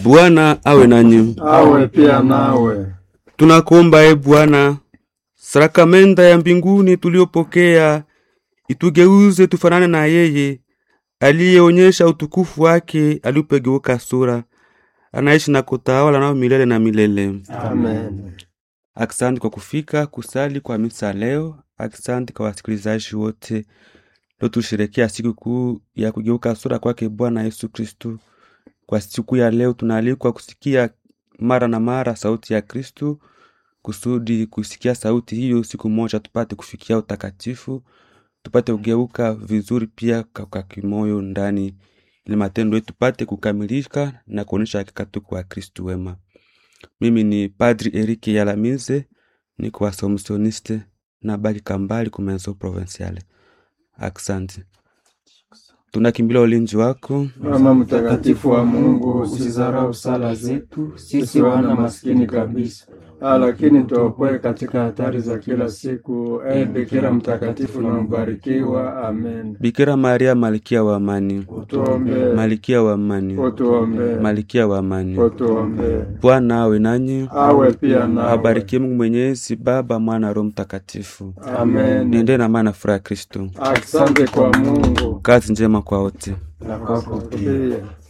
Bwana awe nanyi. awe pia nawe. Tunakuomba e Bwana, sakramenta ya mbinguni tuliyopokea itugeuze tufanane na yeye aliyeonyesha utukufu wake alipogeuka sura, anaishi na kutawala nao milele na milele. Amen. Asante kwa kufika kusali kwa misa leo. Asante kwa wasikilizaji wote leo tusherekea siku kuu ya kugeuka sura kwake Bwana Yesu Kristu. Kwa siku ya leo tunaalikwa kusikia mara na mara sauti ya Kristu, kusudi kusikia sauti hiyo siku moja tupate kufikia utakatifu, tupate kugeuka vizuri pia kwa kimoyo ndani, ili matendo yetu tupate kukamilika na kuonyesha hakika tuko wa Kristu wema. Mimi ni Padri Erike Yalamize, niko Wasomisioniste na baki Kambali kumenso provinciale. Asante, tunakimbilia ulinzi wako. Mama mtakatifu wa Mungu, usizarau sala zetu sisi wana maskini kabisa, Ah, lakini tuokoe katika hatari za kila siku. E Bikira mtakatifu na mbarikiwa. Amen. Bikira Maria, malkia wa amani, Utuombee, malkia wa amani, utuombee, malkia wa amani. utuombee. Bwana awe nanyi, Awe pia nawe. abarikie Mungu Mwenyezi, Baba, Mwana, Roho Mtakatifu. Amen. Niende na maana furaha ya Kristo. Asante kwa Mungu Kazi njema kwa wote. na kwako pia.